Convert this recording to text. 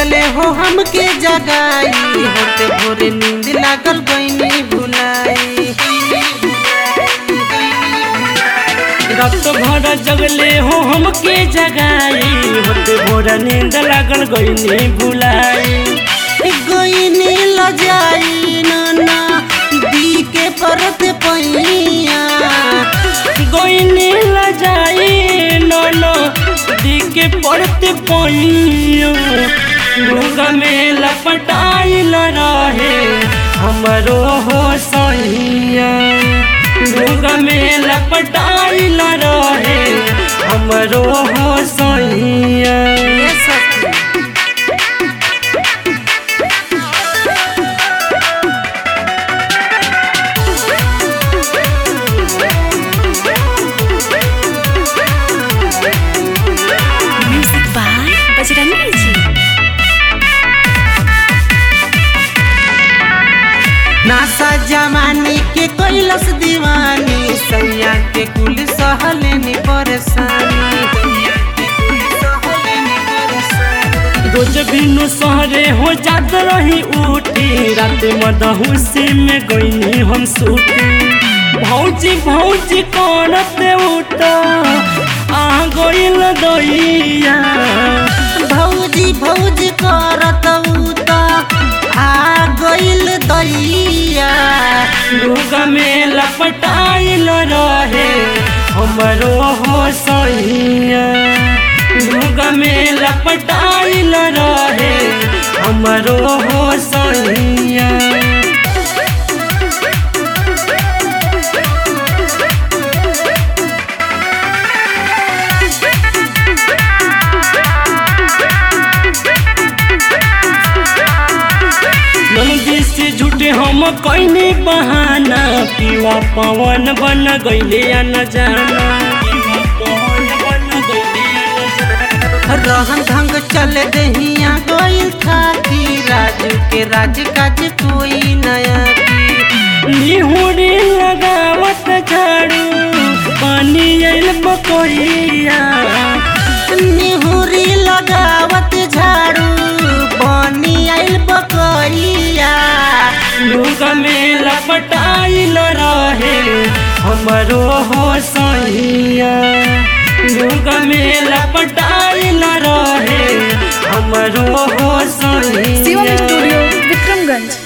जगले हो हमके जगाई होते भोरे नींद लागल गईनी भुलाई रात भर जगले हो हमके जगाई होते भोर नींद लागल गईनी भुलाई गईनी लजाई नाना दी के परत पैया गईनी लजाई नोनो दी के पड़ते पैयो लोग में लपटाइल रहे हमरो हो सैया लोग में लपटाइल रहे हमरो हो सैया ये सखी Music by Bajrangi Ji. नासा जमाने के कैलस दीवानी सैया के कुल सहलेनी परेशानी रोज बिनु सहरे हो जात रही उठी रात मदहुसी में गईनी हम सूती भौजी भौजी करत उठ आ गईल दैया भौजी भौजी करत उता आ गइल दैया लोग में लपटाइल रहे हमरो हो सैया लोग में लपटाइल रहे हमरो हो सैया नंदी से झूठे हम कैनी बहाना पीवा पवन बन गईले या न जाना पीवा पवन बन गईले या न जाना। रहन ढंग चल दहिया गइल थाकी राजू के राज काज कोई नया की निहुरी लगावत झाड़ू पानी आइल बकरिया निहुरी लगावत झाड़ू पानी आइल बकरिया लोग में लपटाइल रहे हमरो हो सैया लोग में लपटाइल रहे हमरो हो Shivam सैया Studio, Vikramganj.